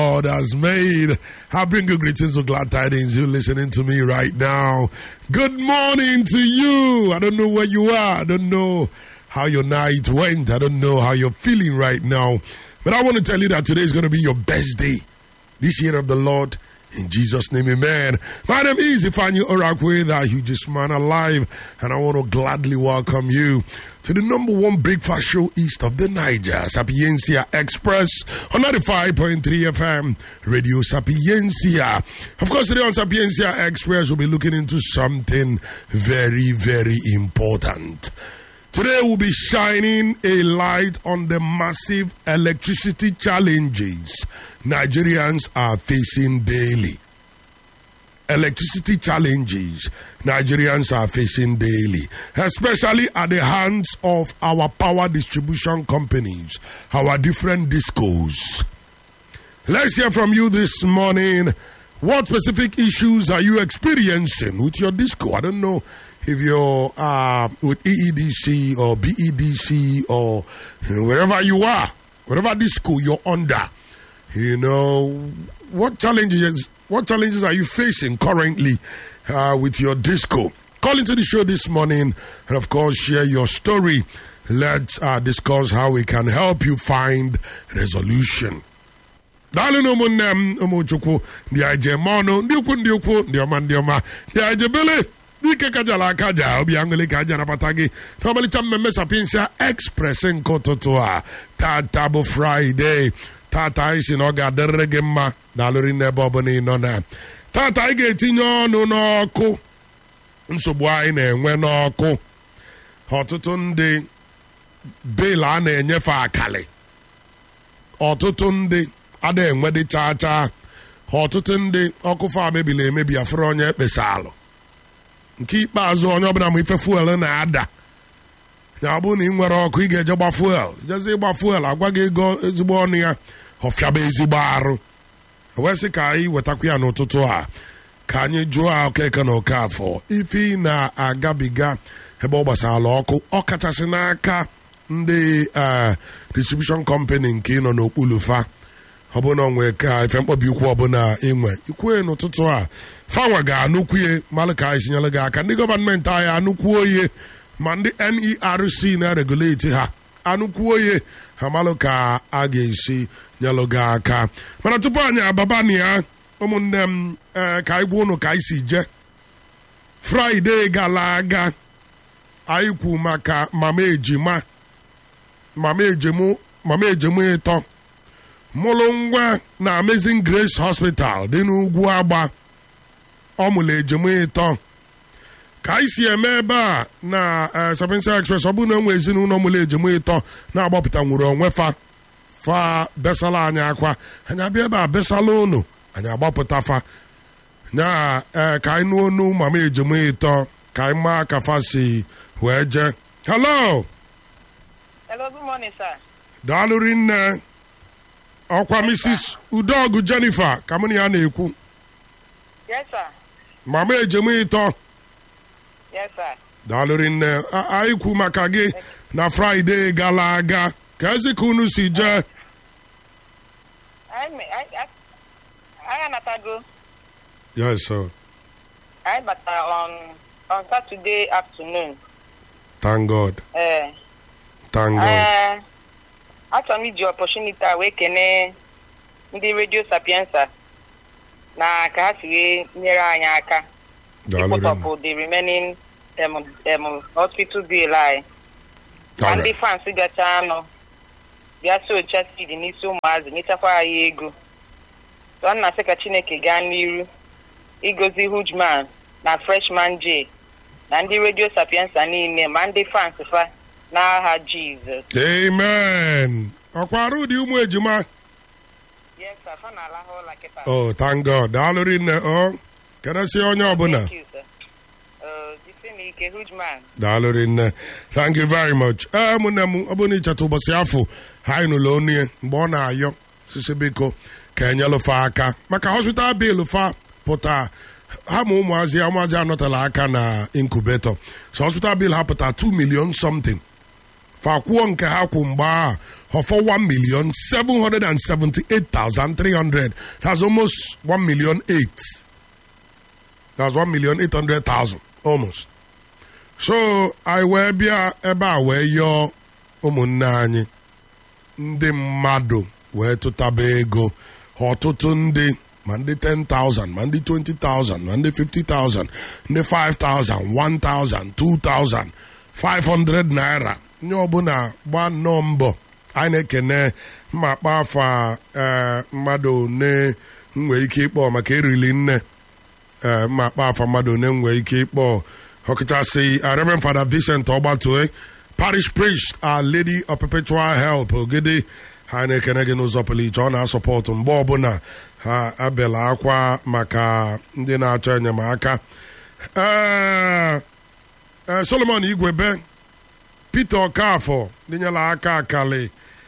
God has made. I bring you greetings of glad tidings. You listening to me right now. Good morning to you. I don't know where you are. I don't know how your night went. I don't know how you're feeling right now. But I want to tell you that today is going to be your best day. This year of the Lord. In Jesus' name, amen. My name is Ifani Orakwe, the hugest man alive, and I want to gladly welcome you to the number one breakfast show east of the Niger, Sapiencia Express on 95.3 FM, Radio Sapiencia. Of course, today on Sapiencia Express, we'll be looking into something very, very important. Today, we'll be shining a light on the massive electricity challenges Nigerians are facing daily. Electricity challenges Nigerians are facing daily, especially at the hands of our power distribution companies, our different discos. Let's hear from you this morning. What specific issues are you experiencing with your disco? I don't know if you're uh, with EEDC or BEDC or you know, wherever you are, whatever disco you're under. You know, what challenges what challenges are you facing currently uh, with your disco? Call into the show this morning and of course share your story. Let's uh, discuss how we can help you find resolution. daalụ na ụmụnne m ụmụchukwu ndị ajem ọnụ ndị ukwu ndị ukwu ndị ọma ndị ọma ndị ajebele dike kajala akaja obi aṅụlị ka aja nabata gị n'ọmalịcha mmemme sapiensia express nke ụtụtụ a tata bụ fraịde tata anyị si na ọ ga-adịrịrị gị mma daalụrị n'ebe ọbụla ị nọ na tata anyị ga-etinye ọnụ n'ọkụ nsogbu anyị na-enwe n'ọkụ ọtụtụ ndị bel a na-enyefe akali ọtụtụ ndị ada enwedị chaa chaa ọtụtụ ndị ọkụ fa mebiri emebi afụrụ onye ekpesa alụ nke ikpeazụ onye ọbụla ma ife fuel na-ada ya ọ bụrụ na ị nwere ọkụ ị ga-eje gba fuel jezi ịgba fuel agwa gị ego ezigbo ọnụ ya ọfịaba ezigbo arụ wesị ka anyị wetakwa ya n'ụtụtụ a ka anyị jụọ okeke na oke afọ ife ị na-agabiga ebe ọ gbasara ọkụ ọ kachasị n'aka ndị distribution company nke ị nọ n'okpuru fa ọ bụ na onwe ka ife mkpọbi ukwu ọbụla inwe ikwue n'ụtụtụ a fanwa ga-anụkwuye malụ ka anyị sinyere gị aka ndị gọọmenti anyị anụkwuo oye ma ndị nerc na-reguleti ha anụkwuo oye ha malụ ka a ga-esi nyelụ gị aka mana tupu anyị ababana ya ụmụnne m ka anyị gwa ụnụ ka anyị si je fraịde gara aga anyị kwu maka mama ejima mama ejemu mama ejemu ịtọ mụrụ nwa na amazing grace hospital dị n'ugwu agba ọ mụrụ ejemu ịtọ ka anyị si eme ebe a na sapiensia express ọ bụrụ na enwe ezinụlọ mụrụ ejemu ịtọ na-agbapụta nwere onwe fa fa besala anyị akwa anyị abịa ebe a besala ụnụ anyị agbapụta fa na ka anyị nụọ onu mama ejemu ịtọ ka anyị maa ka fa si wee jee hello Hello, good morning, sir. daalụ rinne ọkwa mrs udogu jennifer ka mụ na ya na-ekwu Yes, sir. mama ejem ịtọ Yes, sir. daalụ rinne A- anyị kwu maka gị na fraịde gara aga ka ezi ka unu si jee I, I, I, I anatago. yes sir I bata on on Saturday afternoon. thank god Uh, thank god uh, achọrọ m iji opportunity a wee kene ndị redio sapiensa na ka ha si wee nyere anyị aka daalụ rinne ịkpọtọpụ the remaining um, um, hospital bill anyị na ndị Alright. fans gacha anụ bịa so ocha seed n'isi ụmụazị nyechakwa anyị ego tụọ nna sị ka chineke gaa n'iru igozi hujman na freshman j na ndị redio sapiensa niile ma ndị fans fa n'aha jizọs amen ọkwa arụ dị ụmụ ejima yes sir fa na-alahụ ụla kịta oh thank god daalụ rinne ọ kedesi onye ọbụla Thank you, sir. Uh, jisi n'ike hujman daalụ rinne thank you very much ee mụnne m ọ bụrụ na ịcheta ụbọchị afọ ha anyị nụlụ onu ya mgbe ọ na-ayọ sisi biko ka enyelụfa aka maka hospital bill fa pụta ha ma ụmụazị ya ụmụazị anọtala aka na incubator so hospital bill ha pụta 2 million something fakwuo nke ha kwụ mgbe a ọfọ 1 million 778,300 that's almost 1 million 8 that's 1 million 800,000 almost so anyị wee bịa ebe a wee yọọ ụmụnne anyị ndị mmadụ wee tụtaba ego ọtụtụ ndị ma ndị 10,000 ma ndị 20,000 ma ndị 50,000 ndị 5,000 1,000 2,000 500 naira nye ọbụla gba nnọọ mbọ anyị na-ekene mma akpa afa ee mmadụ one nwee ike ịkpọ maka erili nne ee mma akpa afa mmadụ one nwee ike ịkpọ ọkachasị Reverend Father Vincent Ọgbatue parish priest Our Lady of Perpetual Help ogede ha na-ekene gị n'ụzọ pụrụ iche ọ na-asọpọtụ mgbe ọbụla ha abịala akwa maka ndị na-achọ enyemaka ee Solomon Igwebe Peter Okafọ dịnyela aka akali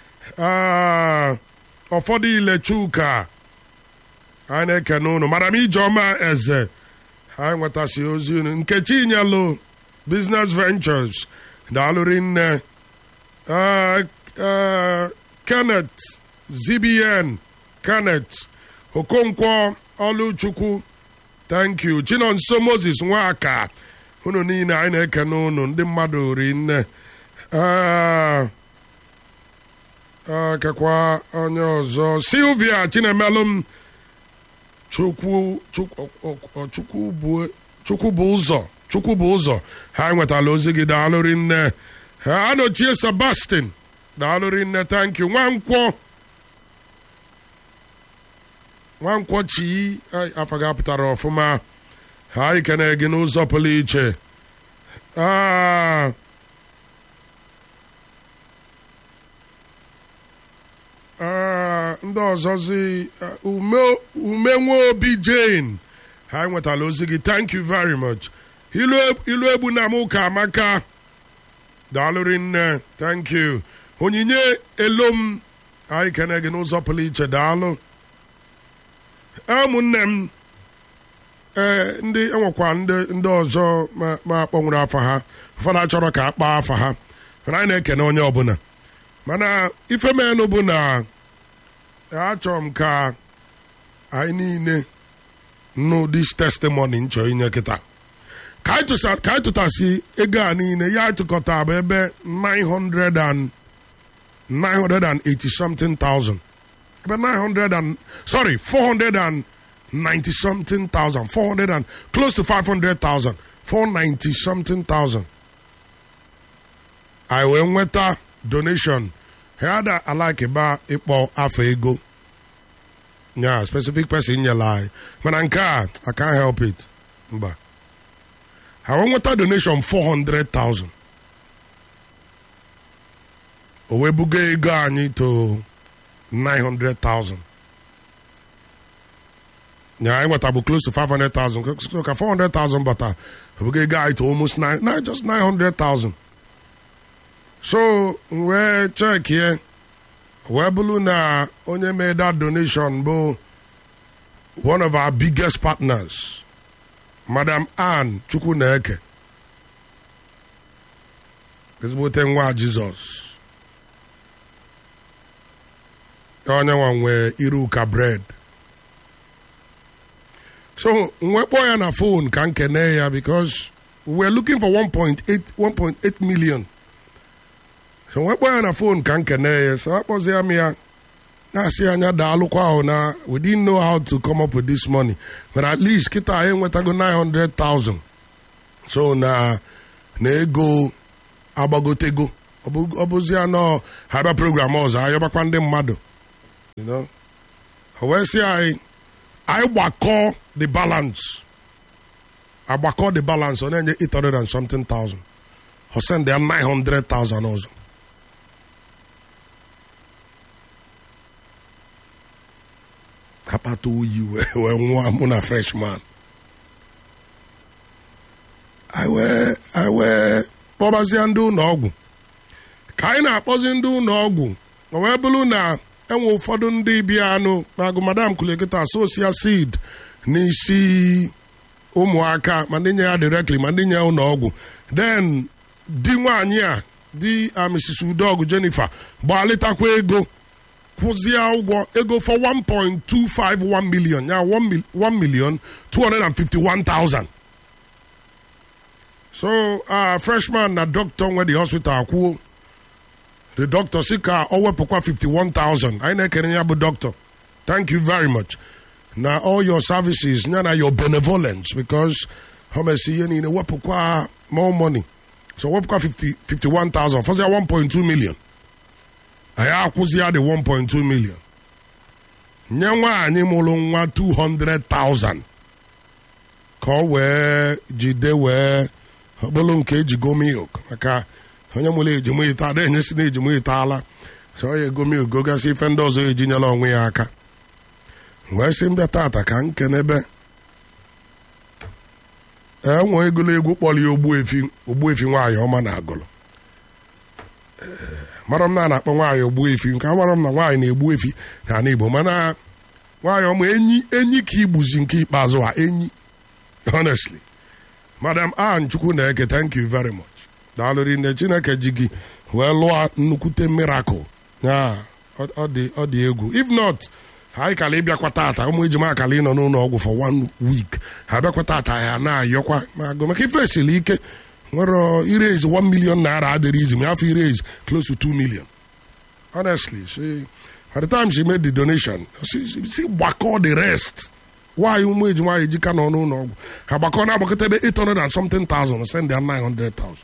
ụfọdụ ile Chuka anyị na-ekene unu madam Ijeọma Eze anyị nwetasị ozi unu Nkechi Nyelu Business Ventures daalụrị nne Kenneth ZBN Kenneth Okonkwo Oluchukwu thank you Chinonso Moses Nwaka unu niile anyị na-ekene unu ndị mmadụ ri nne kekwa onye ọzọ Sylvia Chinemelum Chukwu Chukwu bụ ụzọ Chukwu bụ ụzọ ha nwetala ozi gị daalụrị nne ha anochie Sebastian daalụrị nne thank you nwankwọ nwankwọ chi afọ ga pụtara ọfụma ha ikene gị n'ụzọ pụrụ iche ndị ọzọzi ume nwa obi jane ha nwetala ozi gị thank you very much ilu egbu na m ụka amaka daalụrị nne thank you onyinye elom anyị kene gị n'ụzọ pụrụ iche daalụ ụmụnne m ee ndị enwekwa ndị ọzọ ma akpọnwụrụ afa ha ụfọdụ achọrọ ka a kpaa afa ha mana anyị na-ekene onye ọbụla mana ife menụ bụ na achọrọ m ka anyị niile nụ dis testimony nchọ inye kịta ka anyị tụtasị ego a niile ya tụkọta bụ ebe 900 and 980 something thousand ebe 900 and sorry 400 and 90 something thousand 400 and close to 500,000 490 something thousand anyị wee nweta donation ha ada alakịba ịkpọ afọ ego nya specific person nyela anyị mana nke a I can't help it mba ha wee nweta donation 400,000 o wee buga ego anyị to 900,000 nya anyị nweta bụ close to 500,000 so ka 400,000 bata o buga ego anyị to almost 9 not just 900,000 so wee chekie wee bụrụ na onye mee that donation bụ one of our biggest partners madam ann chukwu na-eke ezigbote nwa jizọs onye nwa nwee iru ka bread so wee kpọọ ya na phone ka nkene ya because we were looking for 1.8 1.8 million so wee kpọọ ya na phone ka nkene ya so akpọzie m ya na-asị anya daalụkwa ahụ na we didn't know how to come up with this money but at least kịta anyị enwetago 900,000 so na na ego agbagotego ọ bụzi anọ ha bịa program ọzọ ayọbakwa ndị mmadụ you know wee sị anyị anyị gbakọ the balance agbakọ the balance ọ na-enye 800 and something thousand ọ send ya 900,000 ọzọ akpata oyi wee nwụọ mụ na freshman anyị wee kpọbazie ndị ụlọ ọgwụ ka anyị na-akpọzi ndị ụlọ ọgwụ o wee bụrụ na enwe ụfọdụ ndị bịa anụ na agụ madam kulikita sosia seed n'isi ụmụaka ma ndị nye ya directly ma ndị nye ya ụlọ ọgwụ then di nwaanyị a di uh, mrs udog jennifer gbalitakwa ego kwụzie ụgwọ ego for 1.251 million ya 1 mil- 1 million 251,000 so uh, freshman na doctor nwe the hospital akwuo the doctor si ka ọ wepụkwa 51,000 anyị na-ekene ya bụ doctor thank you very much na all your services ya na your benevolence because ha mesi ihe niile wepụkwa more money so wepụkwa 50 51,000 fọzia 1.2 million anyị akwụzia the 1.2 million nye nwaanyị mụrụ nwa 200,000 ka ọ wee jide wee okpolo nke ejigo milk maka onye mụrụ ejimo ite ada enyesi na ejimo itaala so ọ ya ego milk gogasị ife ndị ọzọ ejinyela onwe ya aka wee sị mbịa tata ka nkenebe enwe egolo egwu kpọrọ ya ogbuefi ogbuefi nwaanyị ọma na agụlụ mara m na a na-akpọ nwaanyị ogbuefi nke a mara m na nwaanyị na-egbu efi na ala igbo mana nwaanyị ọma enyi enyi ka igbuzi nke ikpeazụ a enyi honestly madam ann chukwu na-eke thank you very much daalụ rinne chineke ji gị wee lụọ nnukwute miracle ya ọ ọ dị ọ dị egwu if not anyị kala ịbịakwa tata ụmụ ejima akala ịnọ n'ụlọ ọgwụ for one week ha bịakwa tata ya na-ayọkwa ma agụ maka ife esiri ike nwere iraise 1 million naira adịrị izi ma afọ iraise close to 2 million honestly she by the time she made the donation she, she, she gbakọ the rest nwaanyị ụmụ ejima anyị ejika nọ n'ụlọ ọgwụ ha gbakọ na-agbakọta ebe 800 and something thousand send ya 900,000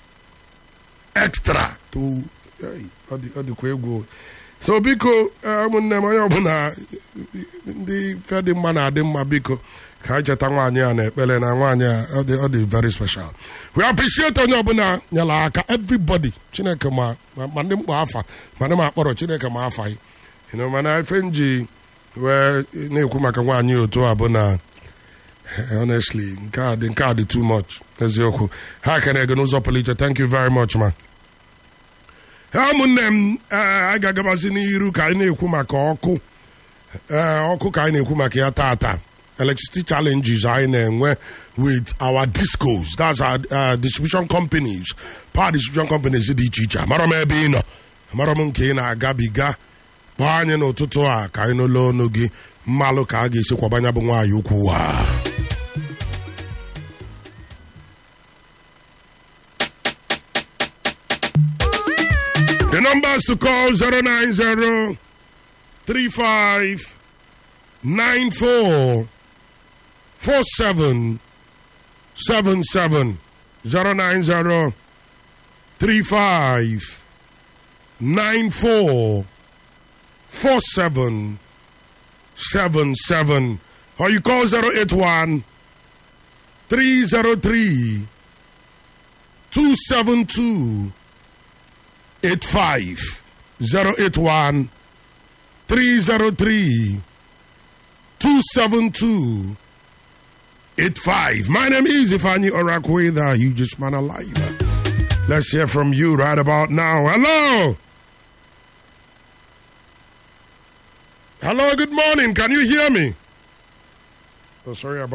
extra to hey, ọ dị- ọ dịkwa egwu so biko eh, ụmụnne m onye ọbụla ndị fe dị mma na-adị mma biko ka anyị cheta nwaanyị a na-ekpere na nwaanyị a ọ dị ọ dị very special we appreciate onye ọbụla nyere aka everybody chineke ma ma ma ndị mkpa afa ma ndị ma akpọrọ chineke ma afa yi you know, mana ife nji wee na-ekwu maka nwaanyị otu a bụ na honestly nke a dị nke a dị too much eziokwu ha kere gị n'ụzọ pụrụ iche thank you very much man ha ụmụnne m ee, anyị ga-agabazi n'iru ka anyị na-ekwu maka ọkụ ee ọkụ ka anyị na-ekwu maka ya tata electricity challenges anyị na-enwe with our discos that's our uh, distribution companies power distribution companies dị iche iche amarọ m ebe ị nọ amarọ m nke ị na-agabiga kpọọ anyị n'ụtụtụ a ka anyị n'ụlọ ọnụ gị mmalụ ka a ga-esi kwabanya bụ nwaanyị ukwu wa The numbers to call 090 35 94 47 77 090 35 94 47 77 or you call 081 303 272 85 081 303 272 85. My name is Ifani Orakwe, the hugest man alive. Let's hear from you right about now. Hello. Hello, good morning. Can you hear me? Oh, sorry about